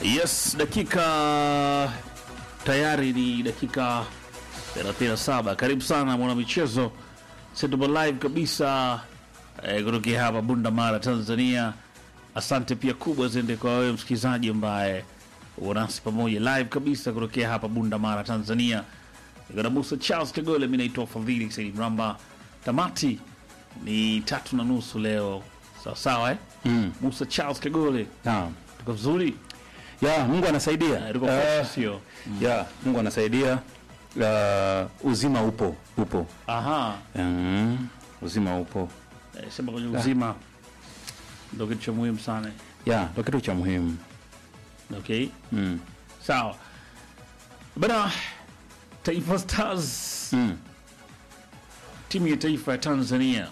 Yes, dakika tayari ni dakika 37. Karibu sana mwana michezo, tupo live kabisa eh, kutokea hapa Bunda Mara, Tanzania. Asante pia kubwa ziende kwa wewe msikilizaji ambaye uko nasi pamoja live kabisa kutokea hapa Bunda Mara, Tanzania. Niko na Musa Charles Kagole, mimi naitwa Fadhili Said Mramba. Tamati ni tatu na nusu leo, sawa sawa eh? Mm. Musa Charles Kagole, Naam. tuko vizuri Ya, Mungu anasaidia. Eh, tuko Eh, fresh, sio? ya, Mungu anasaidia. Uh, uzima upo, upo. Aha. Mm, uzima upo. Eh, sema kwenye uzima ndo kitu cha muhimu sana. Ya, ndo kitu cha muhimu. Okay, Mm. sawa bana. Taifa Stars, Mm. timu ya taifa ya Tanzania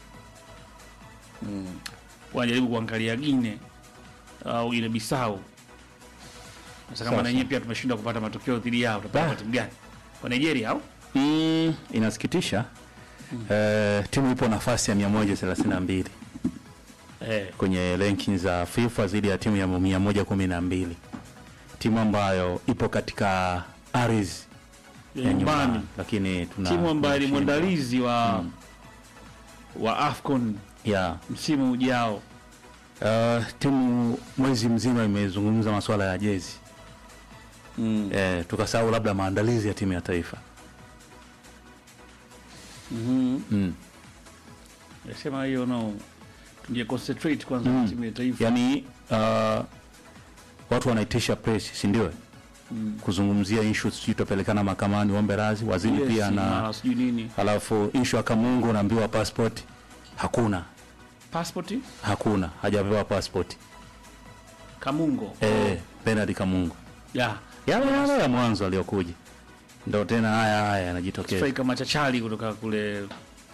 wanajaribu kuangalia Gine au Gine Bisau. Sasa kama Sawa, na yenyewe pia tumeshindwa kupata matokeo dhidi yao, tutapata Ah. kwa timu gani? Kwa Nigeria au Mm, inasikitisha. Eh, timu ipo nafasi ya 132 eh, kwenye rankings za FIFA zidi ya timu ya 112. Timu ambayo ipo katika ardhi ya ya nyumbani, nyumbani, lakini tuna timu ambayo ni tunashindwa. mwandalizi wa wa AFCON ya msimu ujao. Uh, timu mwezi mzima imezungumza masuala ya jezi Mm. eh, tukasahau labda maandalizi ya timu ya taifa Mhm. mm. Nasema hiyo no, tunge concentrate kwanza Mm. na timu ya taifa. Yaani uh, watu wanaitisha press si ndio? Mm. Kuzungumzia issue sijui tutapelekana mahakamani ombe radhi waziri Yes, pia na mara sijui nini halafu issue ya Kamungu unaambiwa passport hakuna passport hakuna hajapewa passport Kamungo eh, Bernard Kamungu ya yale yale ya mwanzo aliyokuja ndio tena haya haya yanajitokeza striker machachali kutoka kule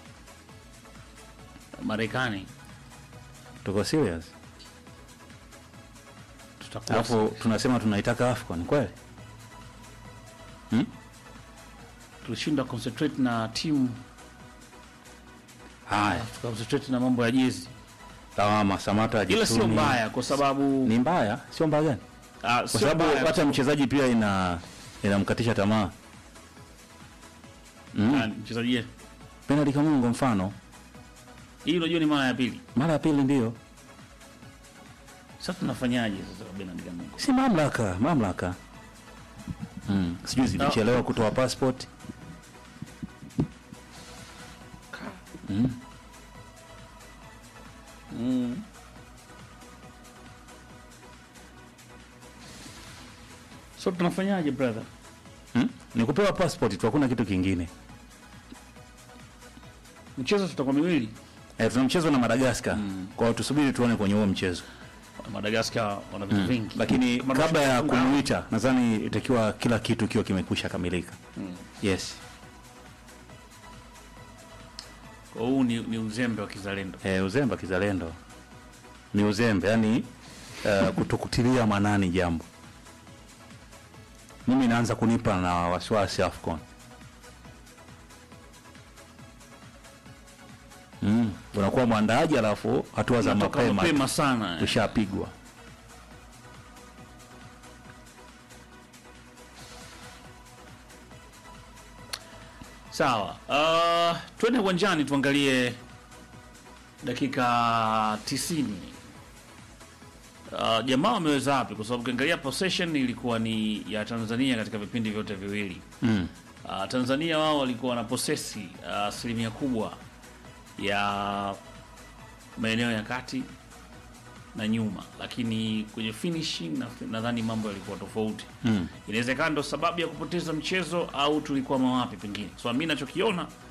Marekani. tuko serious Tutakosa alafu tunasema tunaitaka AFCON kweli tulishinda concentrate na timu haya tukaconcentrate na mambo ya jezi, lawama Samata ila sio ajitumi. mbaya kwa sababu ni mbaya sio mbaya gani ah, kwa sio sababu mbaya hata mchezaji pia ina inamkatisha tamaa Ah, mm. mchezaji ye. Bernard Kamungo mfano hii unajua ni mara ya pili. mara ya pili ndio Sasa tunafanyaje sasa kwa Bernard Kamungo? si mamlaka mamlaka mm. sijui zilichelewa kutoa passport mm. Mm. So tunafanyaje brother? Mm. ni kupewa passport tu hakuna kitu kingine Mchezo tutakuwa miwili. eh, tuna mchezo na Madagascar kwa hiyo tusubiri tuone kwenye huo mchezo Madagascar wana vitu vingi, lakini Kama kabla ya tunashinda- kumuita nadhani itakiwa kila kitu kiwa kimekwisha kamilika yes Kwa huu ni, ni uzembe wa kizalendo. eh, uzembe wa kizalendo ni uzembe yani uh, kutokutilia manani jambo mimi naanza kunipa na wasiwasi afcon mm. unakuwa mwandaaji alafu hatua za Natoka mapema mapema sana. eh. ushapigwa Sawa. Uh, twende uwanjani tuangalie dakika tisini. Uh, jamaa wameweza wapi? Kwa sababu ukiangalia possession ilikuwa ni ya Tanzania katika vipindi vyote viwili. mm. Uh, Tanzania wao walikuwa na posesi uh, asilimia kubwa ya maeneo ya kati na nyuma, lakini kwenye finishing na- nadhani mambo yalikuwa tofauti. Mm. Inawezekana ndo sababu ya kupoteza mchezo au tulikuwa mawapi pengine. So mimi nachokiona